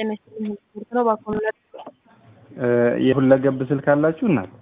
ጤና ይስጥልኝ ስፖርት ነው ባኮኑ የሁለገብ ስልክ አላችሁ እናት?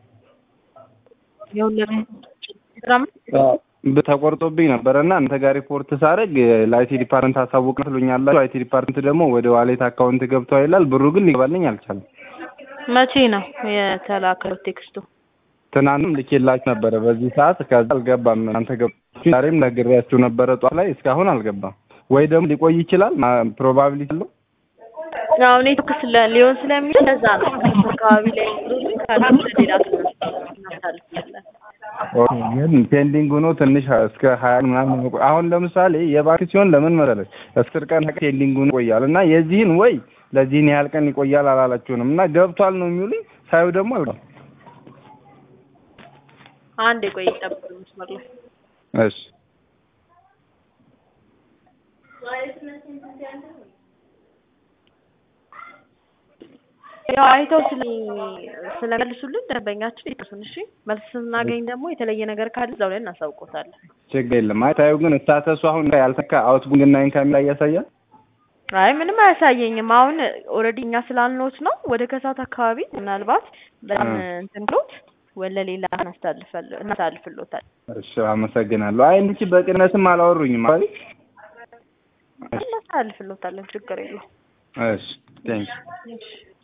የሁለገብ ቴሌግራም ተቆርጦብኝ ነበረ እና አንተ ጋር ሪፖርት ሳደርግ ለአይቲ ዲፓርትመንት አሳውቅ ትሉኛላችሁ። አይቲ ዲፓርትመንት ደግሞ ወደ ዋሌት አካውንት ገብቷል ይላል። ብሩ ግን ሊገባልኝ አልቻለም። መቼ ነው የተላከው ቴክስቱ? ትናንትም ልኬላችሁ ነበረ በዚህ ሰዓት ከዛ አልገባም። እናንተ ገባችሁ። ዛሬም ነግሬያችሁ ነበረ ጧት ላይ እስካሁን አልገባም። ወይ ደግሞ ሊቆይ ይችላል ፕሮባቢሊቲ አለው። አሁን ኔትወርክ ስለ ሊሆን ስለሚችል ለዛ ነው አካባቢ ላይ ካሉ ሌላ እናሳልፋለን። ግን ፔንዲንግ ሆኖ ትንሽ እስከ ሀያ ምናምን አሁን ለምሳሌ የባንክ ሲሆን ለምን መሰለሽ አስር ቀን ፔንዲንግ ሆኖ ይቆያል እና የዚህን ወይ ለዚህን ያህል ቀን ይቆያል አላላችሁንም እና ገብቷል ነው የሚሉኝ። ሳዩ ደግሞ አልገባም። አንድ የቆይ ጠብቅ መስመር ላይ እሺ ያው አይተው ስለ ስለመልሱልን ደንበኛችን ይጥሱን። እሺ መልስ ስናገኝ ደግሞ የተለየ ነገር ካለ እዛው ላይ እናሳውቆታለን። ችግር የለም። አይ ታዩ ግን ስታተሱ አሁን ያልተካ አውትቡንግ እና ኢንካም ላይ ያሳያል። አይ ምንም አያሳየኝም። አሁን ኦልሬዲ እኛ ስላልኖት ነው ወደ ከሳት አካባቢ ምናልባት በጣም እንትን ብሎት ወለ ሌላ እናሳልፍሎታል። እሺ አመሰግናለሁ። አይ እንቺ በቅነስም አላወሩኝም ማለት እናሳልፍሎታለን። ችግር የለውም። እሺ ቴንክ